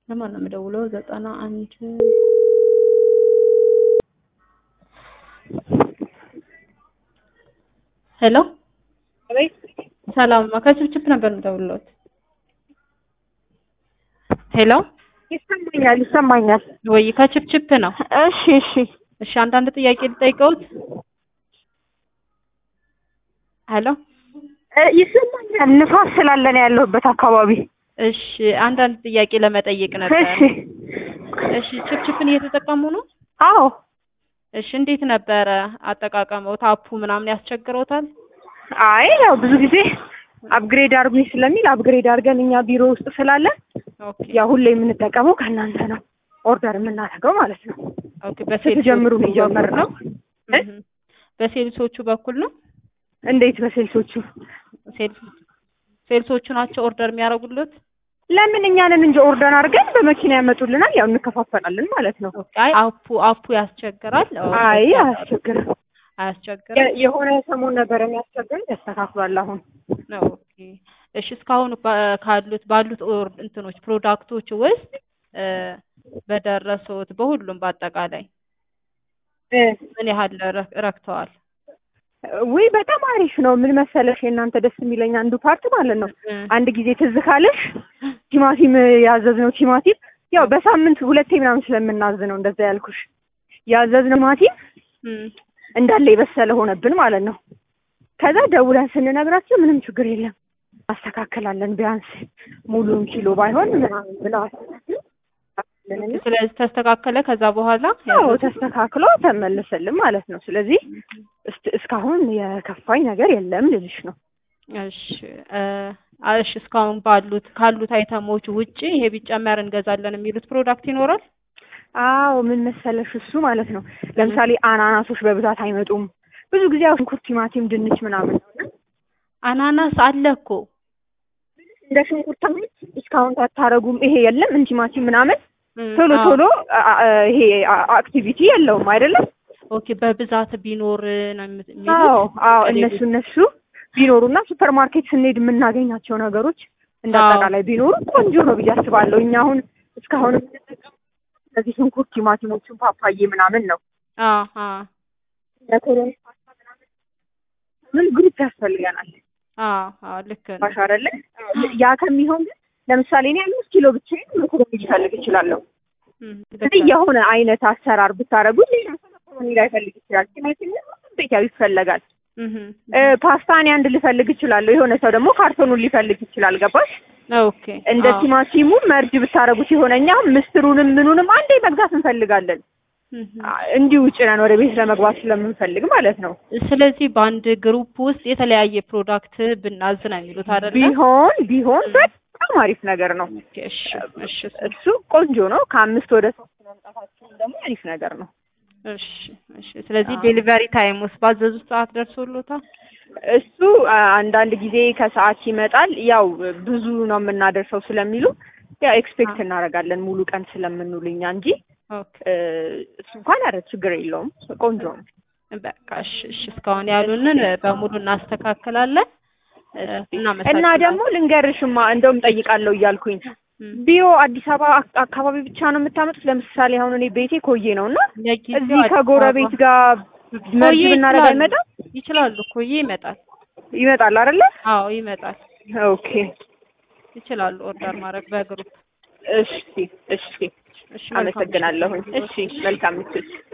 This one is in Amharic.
ለማን ነው የምደውለው? ዘጠና አንድ ሄሎ ሰላም ከችፕችፕ ነበር የምደውልለት። ሄሎ ይሰማኛል ይሰማኛል። ወይ ከችፕችፕ ነው። እሺ እሺ እሺ አንዳንድ ጥያቄ ልጠይቀውት። ሄሎ እ ይሰማኛል። ንፋስ ስላለ ነው ያለሁበት አካባቢ። እሺ አንዳንድ ጥያቄ ለመጠየቅ ነበር። እሺ እሺ ችፕችፕን እየተጠቀሙ ነው? አዎ እሺ እንዴት ነበረ አጠቃቀመው? ታፑ ምናምን ያስቸግረውታል? አይ ያው ብዙ ጊዜ አፕግሬድ አድርጉኝ ስለሚል አፕግሬድ አድርገን እኛ ቢሮ ውስጥ ስላለን ኦኬ ያው ሁሌ የምንጠቀመው ከእናንተ ነው ኦርደር የምናደርገው ማለት ነው። ኦኬ በሴልሶቹ ስትጀምሩ ነው የጀመርነው። እ? እህ። በሴልሶቹ በኩል ነው? እንዴት በሴልሶቹ ሴልስ ሴልሶቹ ናቸው ኦርደር የሚያደርጉለት? ለምን እኛንን እንጂ ኦርደር አድርገን በመኪና ያመጡልናል። ያው እንከፋፈላለን ማለት ነው። ኦኬ አይ አፑ አፑ ያስቸግራል? አይ አያስቸግርም። አያስቸግርም? የ- የሆነ ሰሞን ነበረ የሚያስቸግረን ያስተካክሏል አሁን ኦኬ እሺ እስካሁን ባ- ካሉት ባሉት ኦር እንትኖች ፕሮዳክቶች ውስጥ እ በደረሱት በሁሉም በአጠቃላይ እ ምን ያህል ረክ- ረክተዋል? ውይ በጣም አሪፍ ነው። ምን መሰለሽ የእናንተ ደስ የሚለኝ አንዱ ፓርት ማለት ነው እ አንድ ጊዜ ትዝ ካለሽ ቲማቲም ያዘዝነው ቲማቲም ያው በሳምንት ሁለቴ ምናምን ስለምናዝ ነው እንደዛ ያልኩሽ። ያዘዝነው ቲማቲም እ እንዳለ የበሰለ ሆነብን ማለት ነው። ከዛ ደውለን ስንነግራቸው ምንም ችግር የለም አስተካክላለን ቢያንስ ሙሉን ኪሎ ባይሆን ምናምን ብለው አስተካክለንልን ስለዚህ ተስተካከለ። ከዛ በኋላ ያው ተስተካክሎ ተመለሰልን ማለት ነው። ስለዚህ እስት- እስካሁን የከፋኝ ነገር የለም ልልሽ ነው። እሺ እ እሺ እስካሁን ባሉት ካሉት አይተሞች ውጪ ይሄ ቢጨመር እንገዛለን የሚሉት ፕሮዳክት ይኖራል? አዎ ምን መሰለሽ እሱ ማለት ነው ለምሳሌ አናናሶች በብዛት አይመጡም። ብዙ ጊዜ ያው ሽንኩርት፣ ቲማቲም፣ ድንች ምናምን ነው እና አናናስ አለ እኮ እንደ ሽንኩርት አሁን ዲስካውንት አታረጉም። ይሄ የለም እንጂ ቲማቲም ምናምን እ ቶሎ አዎ። ቶሎ አ- አ- ይሄ አ- አክቲቪቲ የለውም አይደለም። ኦኬ በብዛት ቢኖር ነው የምት- የሚሉት? አዎ አዎ ከሌሎች- እነሱ እነሱ ቢኖሩና ሱፐር ማርኬት ስንሄድ የምናገኛቸው ነገሮች እንደ አዎ። አጠቃላይ ቢኖሩ ቆንጆ ነው ብዬ አስባለሁ። እኛ አሁን እስካሁን የምንጠቀመው እነዚህ ሽንኩርት፣ ቲማቲሞችን፣ ፓፓዬ ምናምን ነው። አዎ አዎ መኮሮኒ ፓስታ ምናምን ምን ግሩፕ ያስፈልገናል አዎ አዎ ልክ ነው። ባሽ አይደለ? ያ ከሚሆን ግን ለምሳሌ እኔ አምስት ኪሎ ብቻዬን መኮሮኒ ሊፈልግ እችላለሁ። እም፣ ልክ ስለዚህ ነው። የሆነ አይነት አሰራር ብታረጉ ሌላ ሰው መኮሮኒ ላይፈልግ ይችላል። ቲማቲም ቤት ያው ይፈለጋል። እህ እ፣ ፓስታ እኔ አንድ ልፈልግ እችላለሁ። የሆነ ሰው ደግሞ ካርቶኑን ሊፈልግ ይችላል። ገባሽ? ኦኬ እንደ አዎ። ቲማቲሙ መርጅ ብታረጉት የሆነ እኛ ምስሩንም ምኑንም አንዴ መግዛት እንፈልጋለን። እህ። አ፣ እንዲሁ ጭነን ወደ ቤት ለመግባት ስለምንፈልግ ማለት ነው። ስለዚህ በአንድ ግሩፕ ውስጥ የተለያየ ፕሮዳክት ብናዝ ነው የሚሉት አይደለ? ቢሆን ቢሆን በጣም አሪፍ ነገር ነው። ኦኬ እሺ እሺ እሱ ቆንጆ ነው። ከአምስት ወደ ሶስት መምጣታችን ደግሞ አሪፍ ነገር ነው። እሺ እሺ። ስለዚህ አዎ። ዴሊቨሪ ታይም ውስጥ ባዘዙት ሰዓት ደርሶሎታል? እሱ አ፣ አንዳንድ ጊዜ ከሰዓት ይመጣል። ያው ብዙ ነው የምናደርሰው ስለሚሉ ያው ኤክስፔክት አዎ። እናደርጋለን ሙሉ ቀን ስለምንውልኛ እንጂ ኦኬ እ፣ እሱ እንኳን ኧረ ችግር የለውም ቆንጆ ነው። በቃ እሺ እሺ። እስካሁን ያሉንን በሙሉ እናስተካክላለን። እ፣ እና እናመሰግናለን። ደግሞ ልንገርሽማ እንደውም ጠይቃለሁ እያልኩኝ እም፣ ቢዮ አዲስ አበባ አክ- አካባቢ ብቻ ነው የምታመጡት? ለምሳሌ አሁን እኔ ቤቴ ኮዬ ነው እና ለጊዜው እዚህ አዲስ ከጎረቤት አበባ- ጋር መርጅ ኮዬ ብናደርግ ይችላሉ። አይመጣም? ይችላሉ። ኮዬ ይመጣል። ይመጣል አይደለ? አዎ ይመጣል። ኦኬ ይችላሉ ኦርደር ማድረግ በግሩፕ። እሺ እሺ እሺ መልካም አመሰግናለሁኝ። እሺ መልካም ምሽት።